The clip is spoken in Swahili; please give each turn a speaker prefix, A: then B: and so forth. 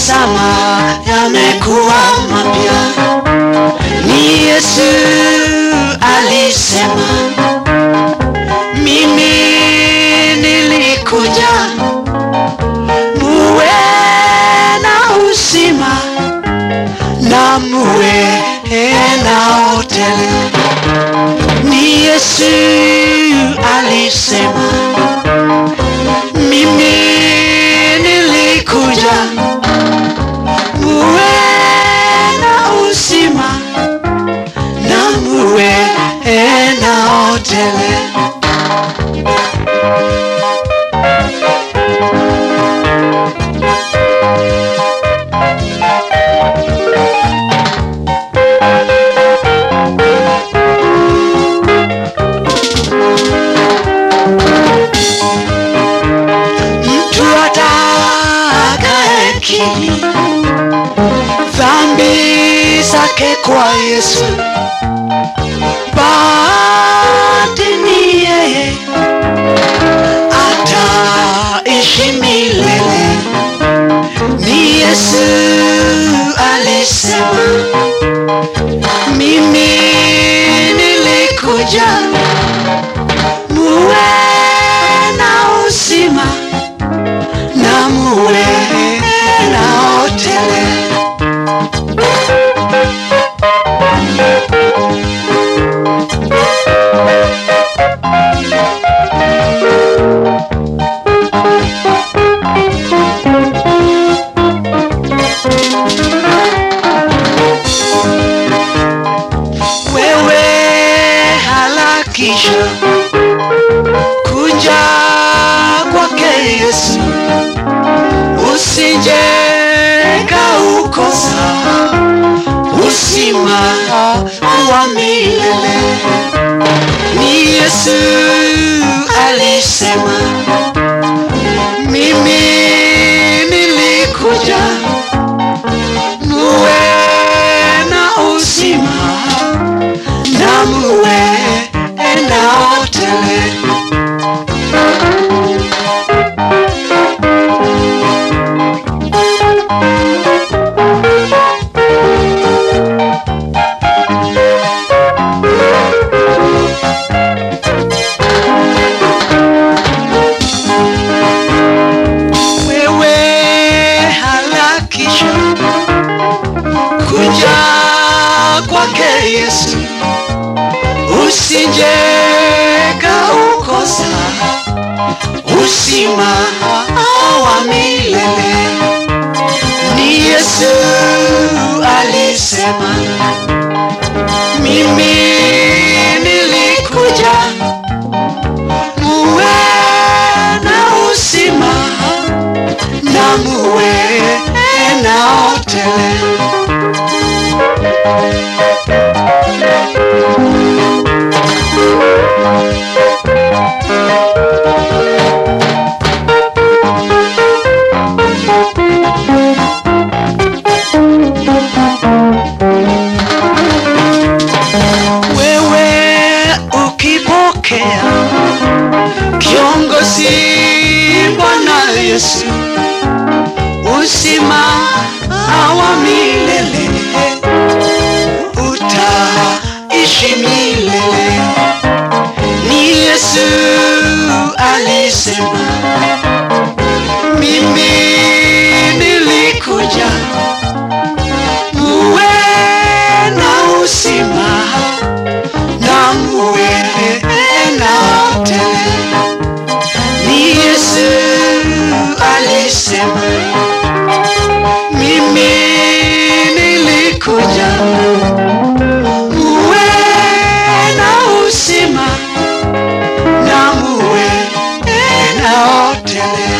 A: tazama yamekuwa mapya. Ni Yesu alisema, mimi nilikuja muwe na uzima na muwe nao tele. Ni Yesu alisema, mimi nilikuja muwe na uzima na muwe nao tele. mtu atakayekiri dhambi zake kwa Yesu, basi ni yeye ataishi milele. Ni Yesu alisema, mimi nilikuja muwe na uzima na muwe nao tele. Wewe harakisha kuja kwake Yesu, usije kaukosa uzima wa milele. Ni Yesu alisema, mimi nilikuja muwe na uzima na muwe nao tele. wewe harakisha kuja kwake Yesu, usije kaukosa uzima wa milele. Ni Yesu alisema, mimi nilikuja muwe na uzima na muwe nao tele. Wewe ukipokea kiongozi Bwana Yesu, uzima wa milele utaishi milele. Ni Yesu alisema, mimi nilikuja muwe na uzima na muwe nao tele. Ni Yesu alisema, mimi nilikuja muwe na uzima na muwe nao tele.